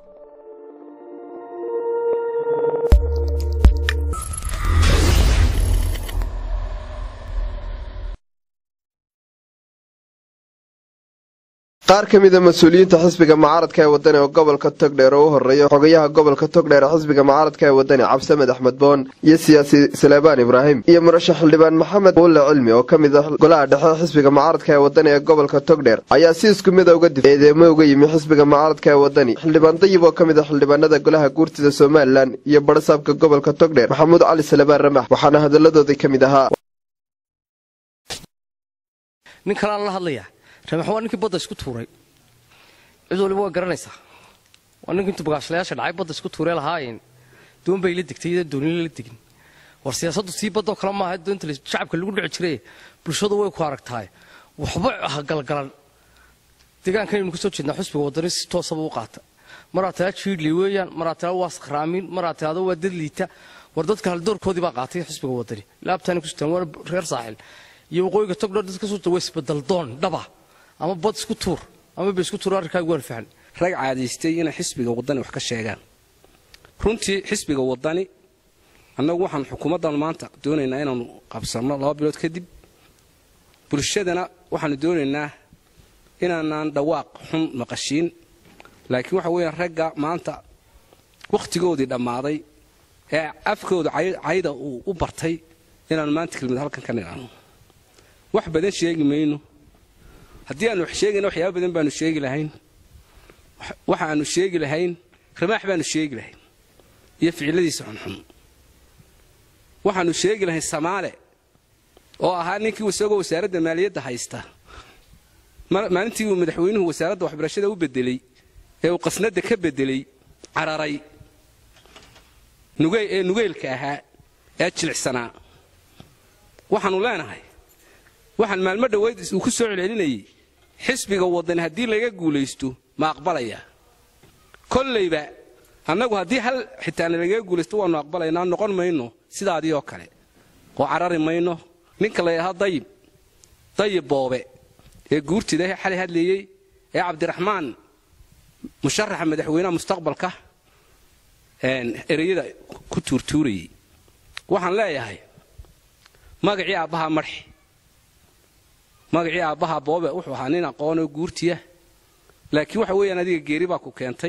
qaar ka mida mas-uuliyiinta xisbiga mucaaradka ee wadani oo gobolka togdheer oo u horeeya xogayaha gobolka togdheer ee xisbiga mucaaradka ee wadani cabdisamed axmed boon iyo siyaasi saleebaan ibraahim iyo murashax xildhibaan maxamed buulle cilmi oo ka mid ah golaha dhexe xisbiga mucaaradka ee wadani ee gobolka togdheer ayaa si isku mida uga difay eedeemo uga yimi xisbiga mucaaradka ee wadani xildhibaan dayib oo ka mid ah xildhibaanada golaha guurtida somalilan iyo barasaabka gobolka togdheer maxamuud cali salebaan ramax waxaana hadalladoodii ka mid ahaa nin kalaan la hadlayaa ramax waa ninkii badda isku tuuray cid waliba waa garanaysaa waa ninkii intuu bagaashlayaasha dhacay badda isku tuuree lahaayeen doon bay la degtay iyadoo doonila la degin war siyaasaddu sii baddoo kale maaha doonta shacabka lagu dhici jiray bulshadu way ku aragtahay waxba ha galgalan deegaankanaynu ka soo jeednaa xusbiga waddani si toosaba u qaata maraa taa jiidli weeyaan maraa taa waa sakhraamiin maraa taado waa dad liita war dadka haldoorkoodii baa qaatay xusbiga waddani laabtaani ku sitaan waa reer saaxil iyo waqooyiga togdho dadka soo waa isbadaldoon dhaba ama bad isku tuur ama ba isku tuur arrinkaagu waan fahan rag caadaystay inay xisbiga waddani wax ka sheegaan runtii xisbiga waddani annagu waxaan xukuumaddan maanta doonaynaa inaanu qabsanno laba bilood kadib bulshadana waxaanu doonaynaa inaanaan dhawaaq xun maqashiin laakiin waxa weeyaan ragga maanta wakhtigoodii dhammaaday ee afkooda cayda uu u bartay inaanu maanta kelmad halkan ka nidhaano wax badan sheegi mayno haddii aanu wax sheegayna waxyaaba badan baanu sheegi lahayn waxa aanu sheegi lahayn ramaax baanu sheegi lahayn iyo ficiladiisa xunxun waxaanu sheegi lahayn samaale oo ahaa ninkii isagoo wasaaradda maaliyadda haysta maalintii uu madaxweynuhu wasaaradda waxbarashada u bedelay ee uu qasnadda ka bedelay cararay ee nugeylka ahaa ee jilicsanaa waxaanu leenahay waxaan maalmo dhoweyd uu ku soo celcelinayay xisbiga waddani haddii laga guulaysto ma aqbalaya kollayba annagu haddii hal xitaana lagaga guulaysto waannu aqbalaynaa noqon mayno sidaadii oo kale oo carari mayno ninka la yidhaahdo dayib dayib boobe ee guurtida xalay hadlayey ee cabdiraxmaan musharaxa madaxweynaha mustaqbalka ereyada ku tuurtuurayey waxaan leeyahay magacii aabbahaa marxi magacii aabbaha boobe wuxuu ahaa nin aqoonoo guurtiya laakiin waxa weeyaan adiga geeri baa ku keentay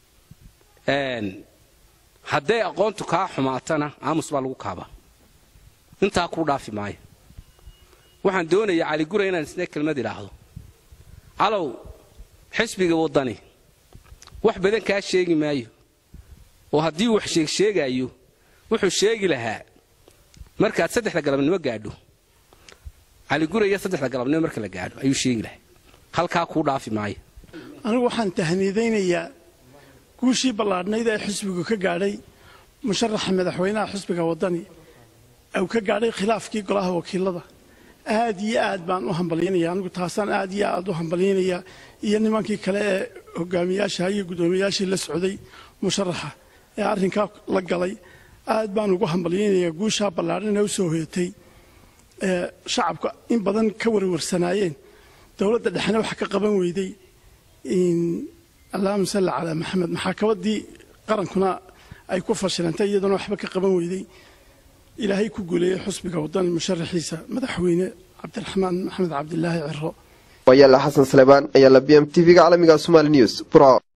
hadday aqoontu kaa xumaatana aamus baa lagu kaaba intaa kuu dhaafi maayo waxaan doonayaa caligura inaan isna kelmad idhaahdo calow xisbiga waddani wax badan kaa sheegi maayo oo haddii uu wax sheegsheegaayo wuxuu sheegi lahaa markaad saddexda galabnimo gaadho caliguraya saddexda galabnimo marka la gaadho ayuu sheegi lahaa halkaa kuu dhaafi maayo anigu waxaan tahniidaynayaa guushii ballaadhnayd ee xisbigu ka gaadhay musharaxa madaxweynaha xisbiga waddani uu ka gaadhay khilaafkii golaha wakiilada aad iyo aad baan u hambalyaynaya anigu taasaan aad iyo aad u hambalyaynayaa iyo nimankii kale ee hogaamiyaasha iyo guddoomiyayaashii la socday musharaxa ee arrinkaa la galay aad baan ugu hambalyaynayaa guushaa ballaadhan ee u soo hoyatay shacabka in badan ka warwarsanaayeen dowladda dhexna wax ka qaban weyday allahuma salli calaa maxamed maxaakabadii qarankuna ay ku fashilantay iyaduna waxba ka qaban weyday ilaahay ku guuleeyey xusbiga waddani musharaxiisa madaxweyne cabdiraxmaan maxamed cabdilaahi ciro wayaala xasan salebaan ayaa la b m t v-ga caalamiga somaali news burco